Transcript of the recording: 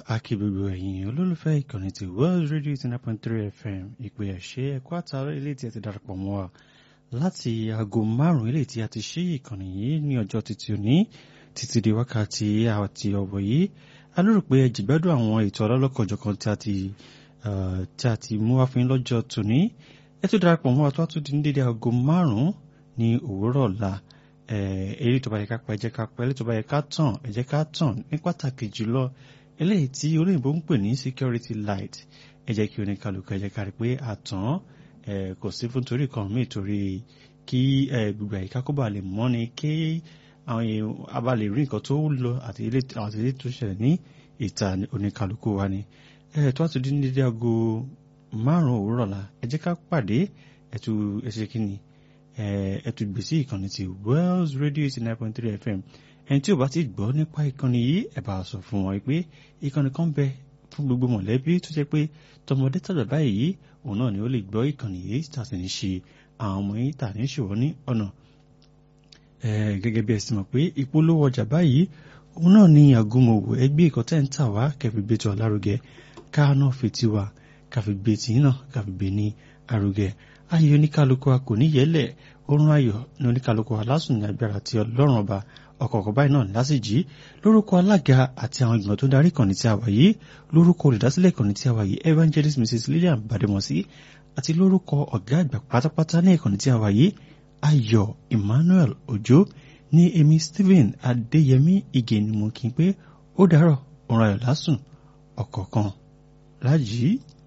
akí gbogbo ẹ̀yin olólùfẹ́ ìkànnì ti World Radio eighty nine point three FM ìpè ẹ̀ṣẹ́ ẹ̀kọ́ àtàrà ilé tí ẹ ti darapọ̀ mọ́ wa láti aago márùn-ún ilé tí a ti ṣí ìkànnì yìí ní ọjọ́ títí òní títí di wákàtí àti ọ̀wọ̀ yìí a lérò pé ẹ jìgbádùn àwọn ètò ọlọ́lọ́kọ̀ọ́jọ̀kan tí a ti tí a ti mú wá fún yín lọ́jọ́ tòní ẹ tó darapọ̀ mọ́ wa tó wá tún di ní dédé aago márùn-ún ní òwúrọ̀ ọ̀la eré tó bá yẹ ká pa ẹ jẹ́ ká pa eré tó bá yẹ ká tàn ẹ jẹ́ ká tàn ní pàtàkì jùlọ eléyìí tí olóyìnbó ń pè ní security light ẹ jẹ́ kí oníkàlùkù ẹ jẹ́ ká rí pé àtàn kò sí fún torí kan míì torí kí gbogbo àyíká kó bá lè mọ́ ni kí àwọn èèyàn a bá lè rí nǹkan tó lọ àti ilé tó ṣẹlẹ̀ ní ìta oníkàlùkù wa ni tó àti dín ní dédé aago márùn-ún òwúrọ̀ la ẹ jẹ́ ká pàdé ẹ̀tù ẹ̀ṣẹ̀ kínní ẹ̀tù gbèsè ìkànnì ti Wells Radio eighty nine point three FM ẹni tí ò bá ti gbọ́ nípa ìkànnì yìí ẹ bá sọ fún wọn pé ìkànnì kan bẹ fún gbogbo mọ̀lẹ́bí tó jẹ́ pé tọmọdé tàgbà báyìí òun náà ni ó lè gbọ́ ìkànnì yìí tà sí ní ṣe àwọn ọmọ yìí tà ní ṣòwò ní ọ̀nà gẹ́gẹ́ bí ẹ sì mọ̀ pé ìpolówó ọjà báyìí òun náà ni àgùnmọ̀wò ẹgbẹ́ ìkọ́tẹ́ ń tà wá kẹfì gbé tó lárugẹ káà náà fi tiwa káfí gbé tí náà káfí gbé ní arugẹ ayé oníkálukú wa kò ní yẹlẹ̀ oorun ayọ̀ ní oníkálukú wa lásùn ní agbára tí ọlọ́run ọba ọ̀kọ̀ọ̀kan báyìí náà lásìjì lórúkọ alága àti àwọn ìgbìmọ̀ tó darí ìkànnì tí a wà yìí lórúkọ olùdásílẹ̀ ìkànnì tí a wà yìí evangelist mrs lillian bademosi àti lórúkọ ọ̀gá àgbà pátápátá ní ìkànnì tí a wà yìí ayọ̀ emmanuel ojo ní èmi stephen adéyẹmí ìgè ni mo kí n pé ó dárọ̀ oorun ayọ̀ lásùn ọ̀kọ̀ọ̀kan lájì